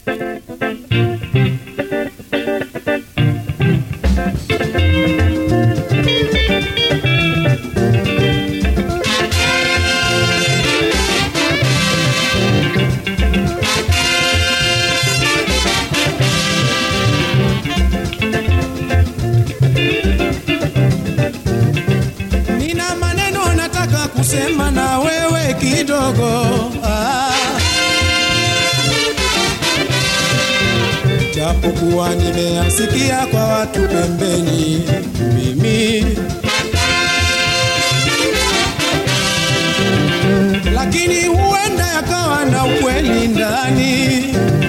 Nina maneno nataka kusema na wewe kidogo ah. Japokuwa nimeyasikia kwa watu pembeni, mimi lakini huenda yakawa na ukweli ndani.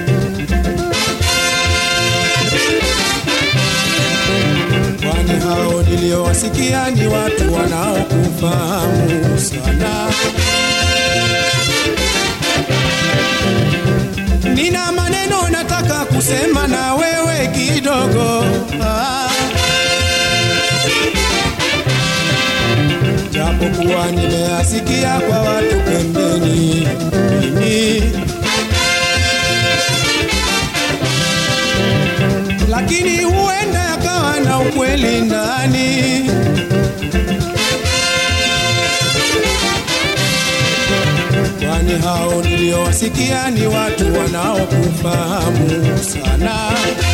kwani hao niliowasikia ni watu wanaokufahamu sana. Nina maneno nataka kusema na wewe kidogo ah. Japokuwa nimeyasikia kwa watu pembeni, mimi lakini huenda yakawa na ukweli ndani. Kwani hao niliowasikia ni watu wanaokufahamu sana.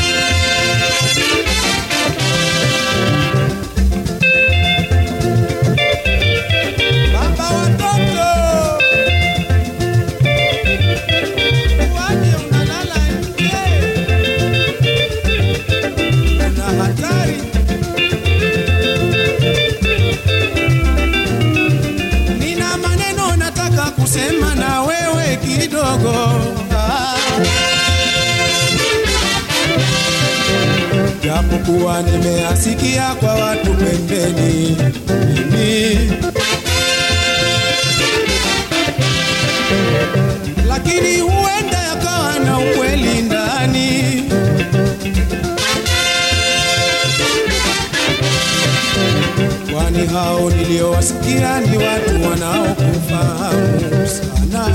Baba watoto, waje unalala nje kuna hatari. Nina maneno nataka kusema na wewe kidogo ah. Japokuwa nimeasikia kwa watu pembeni, mimi lakini huenda yakawa na ukweli ndani. kwani hao niliowasikia ni watu wanaokufahamu sana.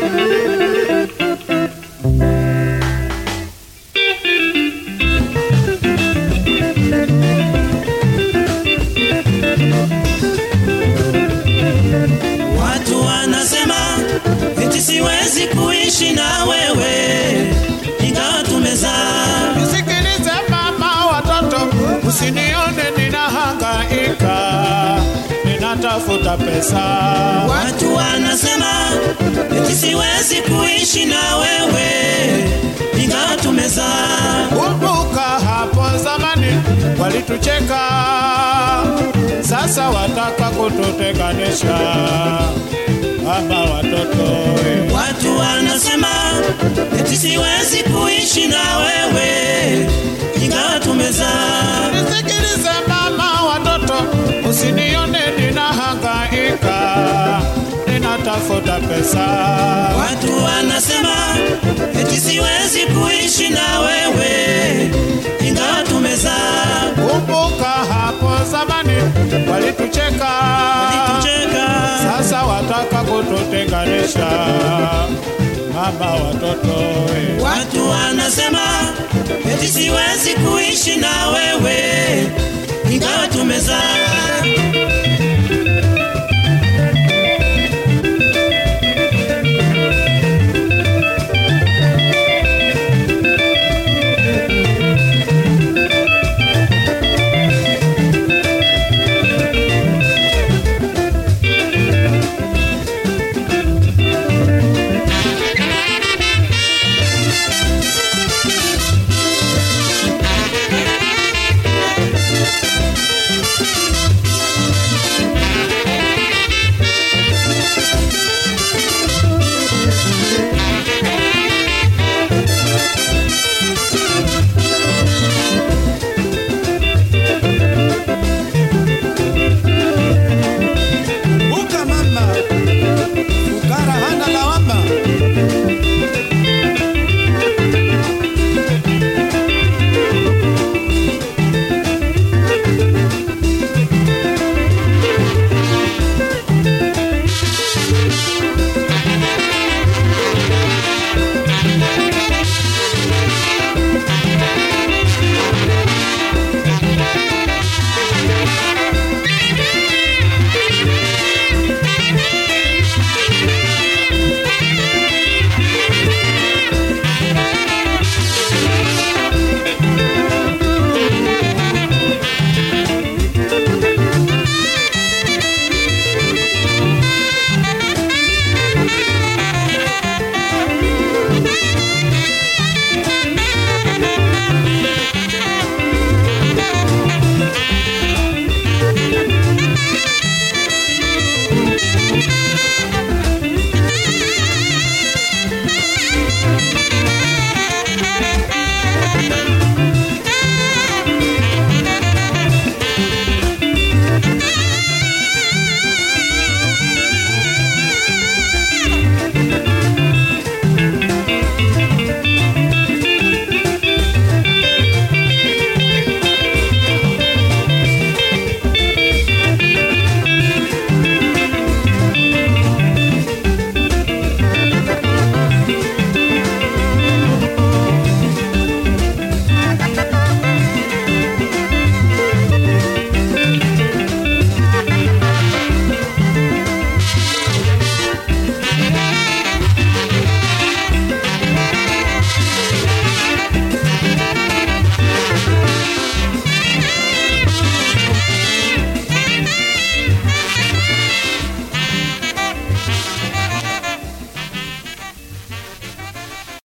Watu wanasema eti siwezi kuishi na wewe ingawa tumezaa. Nisikilize mama watoto, usinione ninahangaika, ninatafuta pesa. Watu wanasema eti siwezi kuishi na wewe ingawa tumezaa. Kumbuka hapo zamani walitucheka, sasa wataka kututenganisha. Mama watoto, we. Watu wanasema eti siwezi kuishi na wewe ingawa tumezaa. Nisikilize mama watoto, usinione ninahangaika, ninatafuta pesa. Watu wanasema eti siwezi kuishi na wewe ingawa tumezaa. Kumbuka hapo zamani walitucheka, Tucheka sasa wataka kututenganisha. Mama watoto, we. Watu wanasema eti siwezi kuishi na wewe ingawa tumezaa.